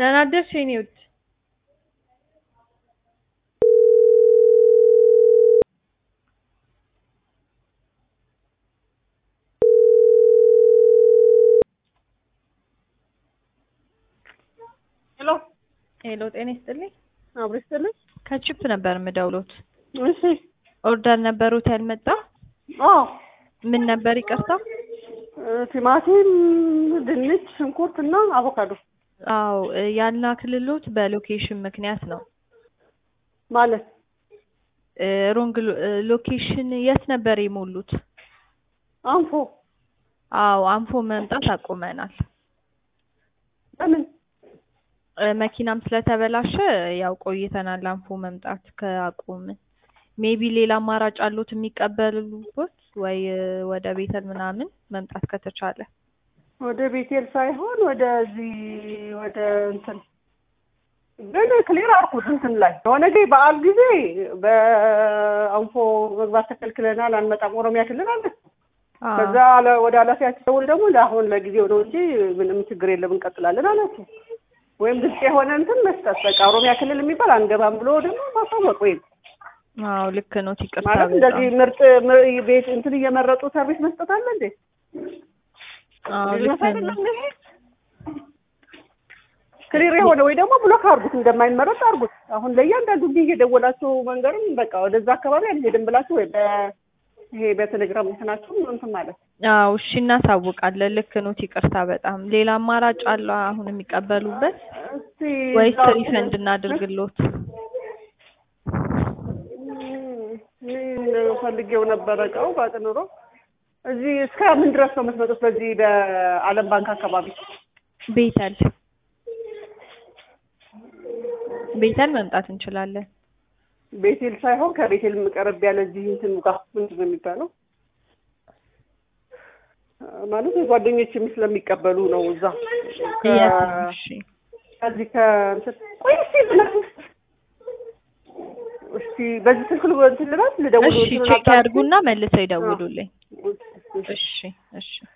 ደህና አደርሽ የኔ ውድ? ሄሎ ሄሎ፣ ጤና ይስጥልኝ። አብሮ ይስጥልኝ። ከቺፕ ነበር የምደውሎት። እሺ። ኦርደር ነበሩት ያልመጣ? አዎ ምን ነበር ይቅርታ? ቲማቲም፣ ድንች፣ ሽንኩርት እና አቮካዶ አዎ ያልላክልሎት በሎኬሽን ምክንያት ነው። ማለት ሮንግ ሎኬሽን የት ነበር የሞሉት? አንፎ አዎ አንፎ መምጣት አቁመናል። ለምን እ መኪናም ስለተበላሸ ያው ቆይተናል አንፎ መምጣት ከአቁምን። ሜቢ ሌላ አማራጭ አሉት የሚቀበሉበት ወይ ወደ ቤተል ምናምን መምጣት ከተቻለ ወደ ቤቴል ሳይሆን ወደዚህ ወደ እንትን ግን ክሊር አልኩት እንትን ላይ የሆነ ጊዜ በዓል ጊዜ በአንፎ መግባት ተከልክለናል አንመጣም ኦሮሚያ ክልል አለ። አዎ። ከዛ አለ- ወደ ኃላፊያችን ደውል ደግሞ ለአሁን ለጊዜው ነው እንጂ ምንም ችግር የለም እንቀጥላለን አላቸው። ወይም ግልጽ የሆነ እንትን መስጠት በቃ ኦሮሚያ ክልል የሚባል አንገባም ብሎ ደግሞ ማሳወቅ ወይም አዎ ልክ ነው። ይቅርታ ማለት በጣም እንደዚህ ምርጥ ምር- ቤት እንትን እየመረጡ ሰርቪስ መስጠት አለ እንዴ? አዎ ቢዝነስ ልክ ነው። አይደለም ይሄ? ክሊር የሆነ ወይ ደግሞ ብሎክ አድርጉት፣ እንደማይመረጥ አድርጉት። አሁን ለእያንዳንዱ እንዲህ እየደወላችሁ መንገርም በቃ ወደዛ አካባቢ አንሄድም ብላችሁ ወይ በ- ይሄ በቴሌግራም እንትናችሁ እንትን ማለት አዎ እሺ እናሳውቃለን። ልክ ነው። ይቅርታ በጣም ሌላ አማራጭ አለ አሁን የሚቀበሉበት እስቲ ወይስ እዛው- ሪፈንድ እናድርግሎት? ምን ፈልጌው ነበረ እቃው ባቅ ኑሮ እዚህ እስከ ምን ድረስ ነው የምትመጡት? በዚህ በዓለም ባንክ አካባቢ ቤተል ቤተል መምጣት እንችላለን። ቤቴል ሳይሆን ከቤቴል ቀረብ ያለ እዚህ እንትን ጋር ምንድን ነው የሚባለው? ማለት የጓደኞችም ስለሚቀበሉ ነው እዛ ከ- የት ነው? እሺ ከዚህ ከእንትን ቆይ እስኪ ብለህ እስኪ በዚህ ስልክ ል- እንትን ልበል ልደውል እሺ እንትኑን ቼክ አጣርቼ? ያድርጉና መልሰው ይደውሉልኝ። እሺ፣ እሺ። እሺ እሺ